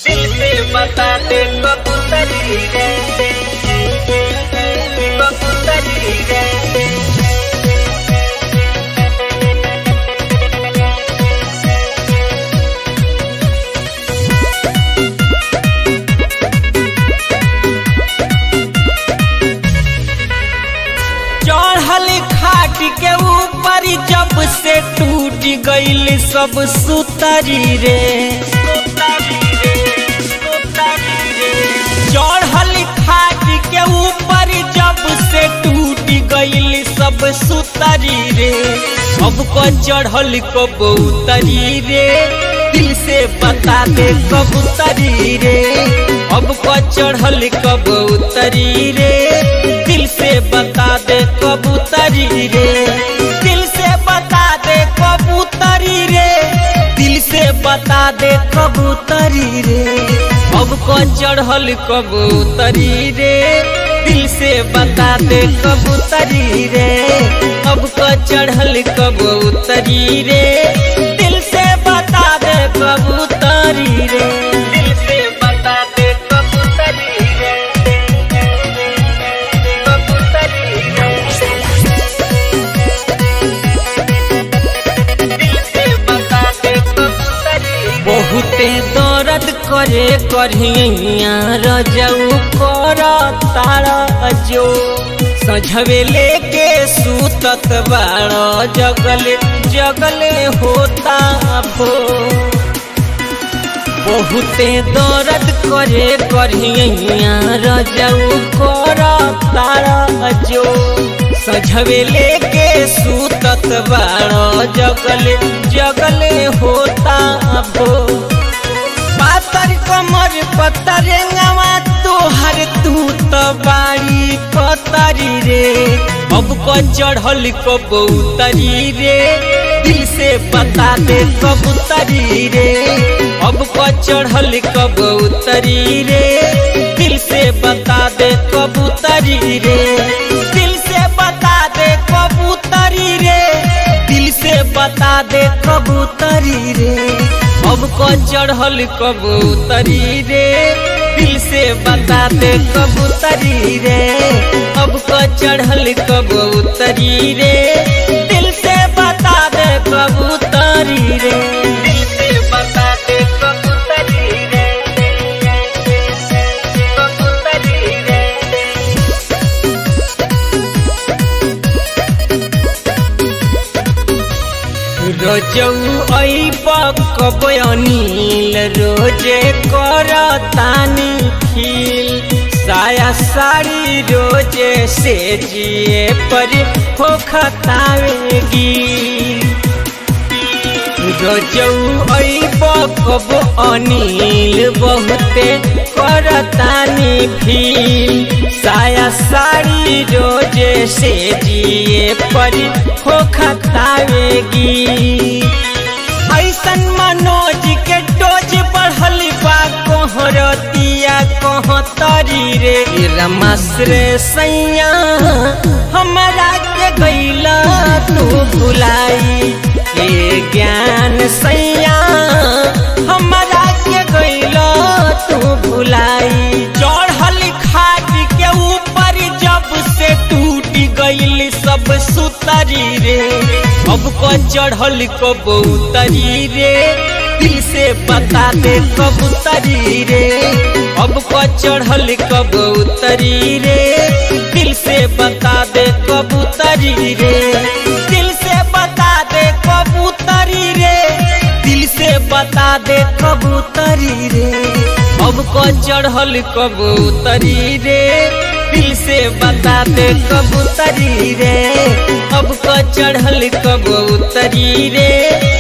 दिल से बता दे कबूतरी रे कबूतरी रे चढ़ल खाट के ऊपर जब से टूट गईल सब सुतरी रे चढ़ल खाट के ऊपर जब से टूट गईल सब सुतरी रे अब को चढ़ल कबूतरी रे दिल से बता दे कबूतरी रे अब को चढ़ल कबूतरी रे दिल से बता दे कबूतरी रे दिल से बता दे कबूतरी रे दिल से बता दे कबूतरी रे अब को चढ़ल कबूतरी रे दिल से बता दे कबूतरी रे अब को चढ़ल कबूतरी रे दिल से बता दे कबूतरी रे दिल से बता दे कबूतरी रे कबूतरी रे दिल से बता दे कबूतरी रे बहुते दर्द करे करिया रजऊ कर तारा जो सझवे लेके सूतत बाड़ जगले जगले होता भो बहुते दर्द करे करिया रजऊ कर तारा जो सझवे लेके सूतत बाड़ जगले जगले होता भो पातर कमर पतरंगवा तोहर तू तो बाड़ी पतरी रे अब को चढ़ल कबूतरी रे दिल से बता दे कबूतरी रे अब को चढ़ल कबूतरी रे दिल से बता दे कबूतरी रे दिल से बता दे कबूतरी रे दिल से बता दे कबूतरी रे अब को चढ़ल कबूतरी रे दिल से बता दे कबूतरी रे अब को चढ़ल कबूतरी रे दिल से बता दे कबूतरी रे दिल से बता दे कबूतरी रे कबूतरी रे रोजऊ ऐब कब अनिल रोजे कर तानी खिल साया साड़ी रोजे से जिए पर हो खतावेगी रोजऊ ऐब कब अनिल बहुते करतानी भील साया साड़ी रोजे से जिए पर हो खतावेगी ऐसन मनोज के डोज बढ़ल बा कोहरतिया कोहतरी रे रमाश्रे सैया हमरा के गैला तू भुलाई ए ज्ञान सैया हमरा के गैला तू भुलाई चढ़ल खाट के ऊपर जब से टूट गईल सब सुतरी रे अब को चढ़ल कबूतरी रे दिल से बता दे कबूतरी रे अब को चढ़ल कबूतरी रे दिल से बता दे कबूतरी रे दिल से बता दे कबूतरी रे दिल से बता दे कबूतरी रे अब को चढ़ल कबूतरी रे दिल से बता दे कबूतरी रे अब को चढ़ल कबूतरी रे